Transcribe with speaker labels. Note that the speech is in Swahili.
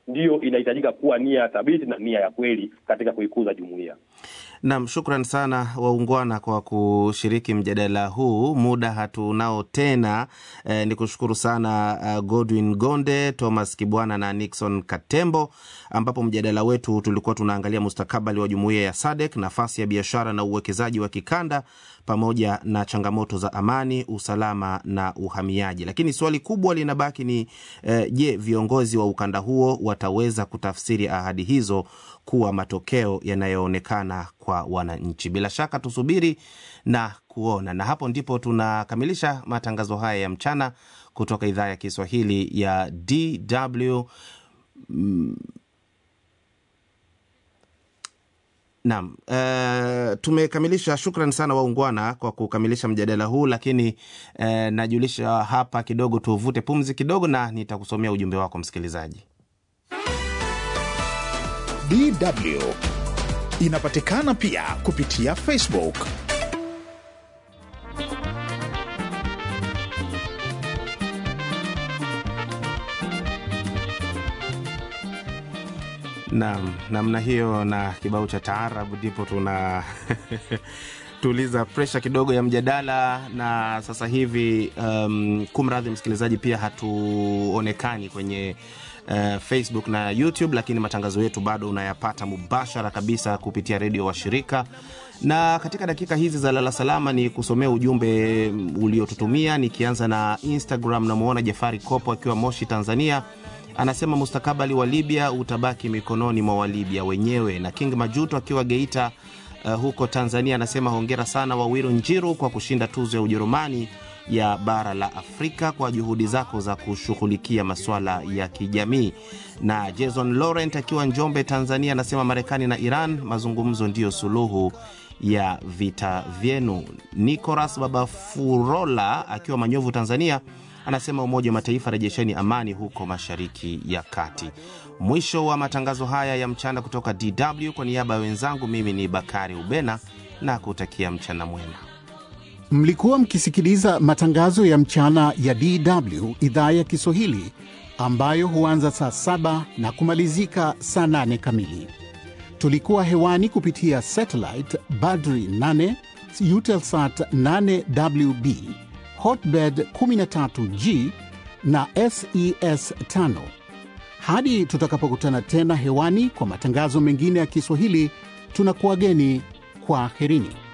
Speaker 1: ndiyo inahitajika kuwa nia thabiti na nia ya kweli katika kuikuza jumuiya.
Speaker 2: Nam, shukran sana waungwana kwa kushiriki mjadala huu. Muda hatunao tena. Eh, ni kushukuru sana uh, Godwin Gonde, Thomas Kibwana na Nixon Katembo, ambapo mjadala wetu tulikuwa tunaangalia mustakabali wa jumuiya ya SADC, nafasi ya biashara na uwekezaji wa kikanda, pamoja na changamoto za amani, usalama na uhamiaji. Lakini swali kubwa linabaki ni eh, je, viongozi wa ukanda huo wataweza kutafsiri ahadi hizo kuwa matokeo yanayoonekana kwa wananchi. Bila shaka tusubiri na kuona, na hapo ndipo tunakamilisha matangazo haya ya mchana kutoka idhaa ya Kiswahili ya DW. Mm, Naam, uh, tumekamilisha. Shukran sana waungwana kwa kukamilisha mjadala huu, lakini uh, najulisha hapa kidogo, tuvute pumzi kidogo, na nitakusomea ujumbe wako msikilizaji.
Speaker 3: DW inapatikana pia kupitia Facebook.
Speaker 2: Naam, namna hiyo na kibao cha taarabu ndipo tuna tuliza presha kidogo ya mjadala, na sasa hivi um, kumradhi msikilizaji, pia hatuonekani kwenye uh, Facebook na YouTube, lakini matangazo yetu bado unayapata mubashara kabisa kupitia redio wa shirika na katika dakika hizi za lala salama ni kusomea ujumbe uliotutumia, nikianza na Instagram. Namwona Jafari Kopo akiwa Moshi, Tanzania, anasema mustakabali wa Libya utabaki mikononi mwa Walibya wenyewe. Na King Majuto akiwa Geita uh, huko Tanzania anasema hongera sana Wawiru Njiru kwa kushinda tuzo ya Ujerumani ya bara la Afrika kwa juhudi zako za kushughulikia masuala ya kijamii. Na Jason Laurent akiwa Njombe, Tanzania anasema Marekani na Iran, mazungumzo ndiyo suluhu ya vita vyenu. Nicolas Babafurola akiwa Manyovu, Tanzania anasema Umoja wa Mataifa, rejesheni amani huko Mashariki ya Kati. Mwisho wa matangazo haya ya mchana kutoka DW. Kwa niaba ya wenzangu, mimi ni Bakari Ubena na kutakia mchana mwema.
Speaker 4: Mlikuwa mkisikiliza matangazo ya mchana ya DW idhaa ya Kiswahili ambayo huanza saa saba na kumalizika saa nane kamili. Tulikuwa hewani kupitia satellite Badri 8 Eutelsat 8WB Hotbird 13G na SES 5. Hadi tutakapokutana tena hewani kwa matangazo mengine ya Kiswahili, tunakuwageni kwa aherini.